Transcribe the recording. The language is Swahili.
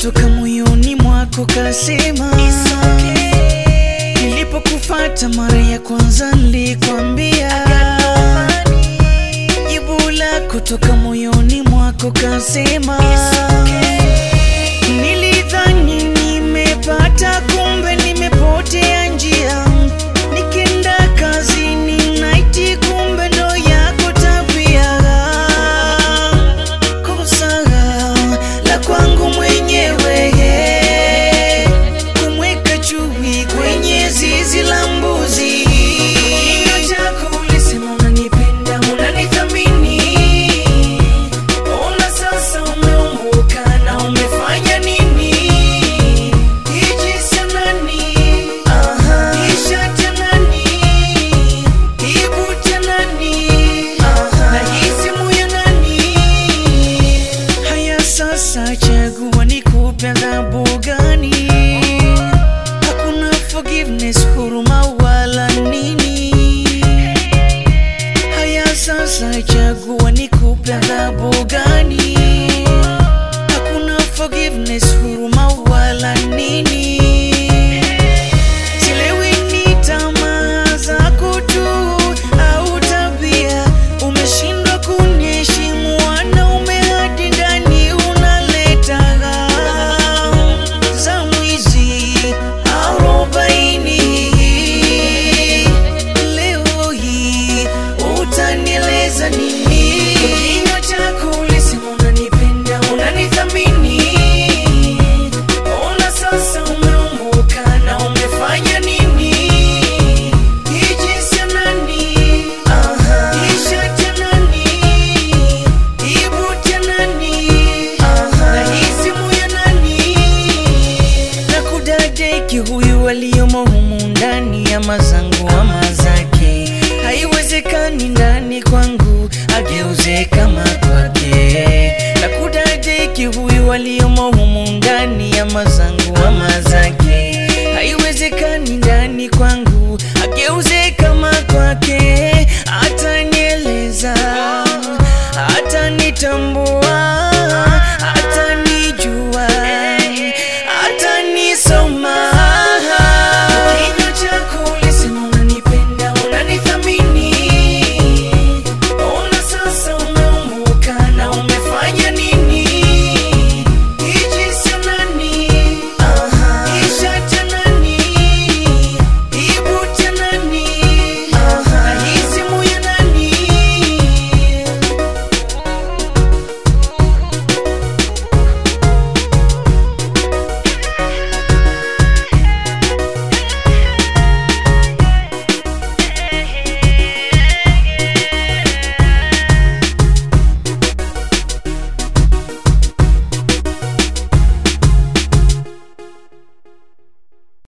kutoka moyoni mwako kasema nilipokufata mara ya kwanza nilikwambia jibu lako toka moyoni mwako kasema nilidhani nimepata kumbe nimepotea njia nikenda kazini naiti kumbe ndo yako tabia kosa la kwangu mwenyewe kumweka chui kwenye zizi la mbuzi kinywa chako ulisema unanipenda unanithamini ona sasa umeumbuka na umefanya nini ijisa nani ishacha nani ibuta nani na isimu ya nani haya sasa chagua nikupe adhabu gani hakuna forgiveness huruma wala nini haya sasa chagua nikupe adhabu gani hakuna forgiveness huruma wala nini silewi ni tamaa zako tu au tabia umeshindwa kuniheshimu wanaume hadi ndani unaleta za mwizi arobaini leo hii utanieleza nini Kwa kinywa chako ulisema unanipenda unanithamini ona sasa umeumbuka na umefanya nini ijisa nani ishacha nani ibuta nani na isimu ya nani na kudadeki huyu aliyomo humu ndani ya mazangu ama zake haiwezekani ndani kwangu ageuze kama kwake na kudadeki huyu aliyomo humu ndani ya mazangu ama zake haiwezekani ndani kwangu ageuze kama kwake atanieleza atanitambua